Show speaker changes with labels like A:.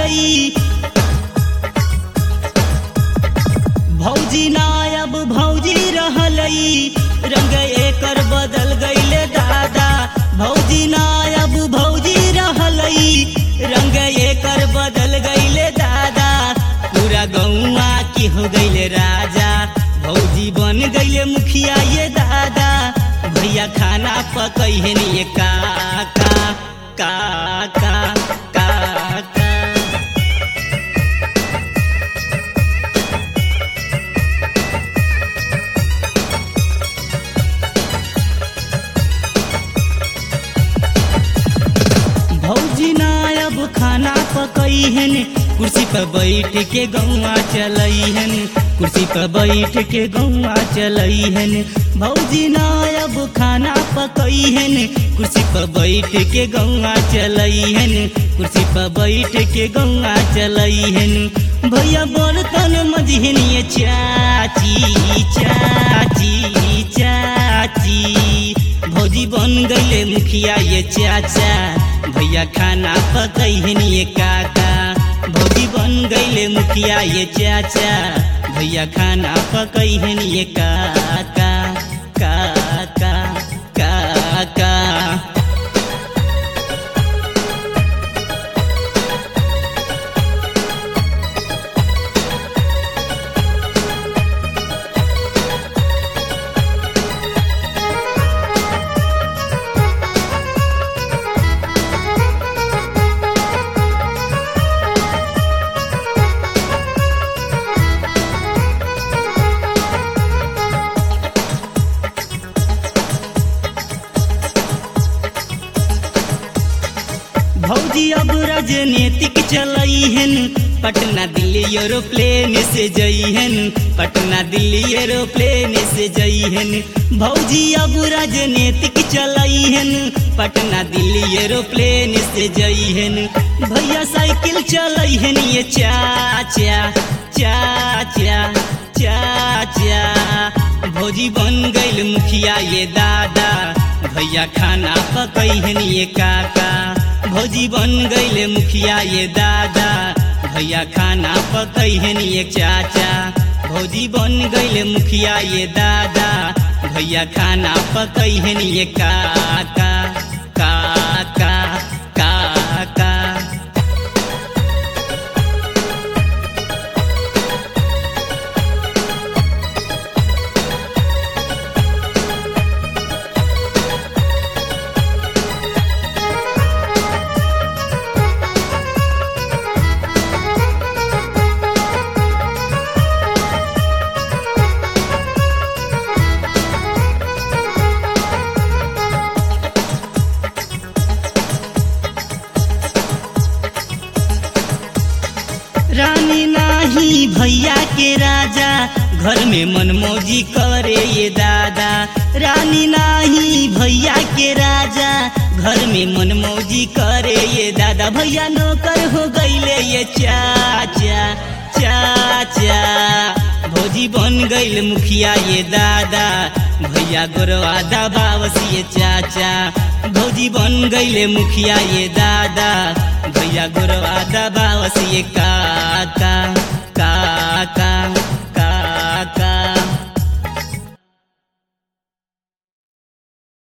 A: रहलई भौजी नायब भौजी रहलई रंग एकर बदल गईले दादा भौजी नायब भौजी रहलई रंग एकर बदल गईले दादा पूरा गौआ की हो गईले राजा भौजी बन गईले मुखिया ये दादा भैया खाना पकैहन ये काका काका काका भौजी नायब खाना पकैहन कुर्सी पर बैठ के गौआ चलैहन कुर्सी पर बैठ के गौआ चलैहन भौजी नायब खाना पकैहन कुर्सी पर बैठ के गौआ चलैहन कुर्सी पर बैठ के गौआ चलैहन भैया बर्तन मजहन ये चाची चाची चाची भौजी बन गईले मुखिया ये चाचा भैया खाना पकैहन ये काका भौजी बन गईले मुखिया ये चाचा भैया खाना पकैहन ये काका काका काका भौजी अब राजनीतिक चलैहन पटना दिल्ली एरोप्लेन से जइहन पटना दिल्ली एरोप्लेन से जइहन भौजी अब राजनीतिक चलैहन पटना दिल्ली एरोप्लेन से जइहन भैया साइकिल चलैहन ये चाचा चाचा चाचा भौजी बन गइल मुखिया ये दादा भैया खाना पकैहन ये काका भौजी बन गईले मुखिया ये दादा भैया खाना पकैहन ये चाचा भौजी बन गईले मुखिया ये दादा भैया खाना पकैहन ये काका काका काका रानी नाही भैया के राजा घर में मनमौजी करे ये दादा रानी नाही भैया के राजा घर में मनमौजी करे ये दादा भैया नौकर हो गईले ये चाचा चाचा भौजी बन गईल मुखिया ये दादा भैया गोरवा दबावस ये चाचा भौजी बन गईले मुखिया ये दादा भैया गोरवा दबावस ये काका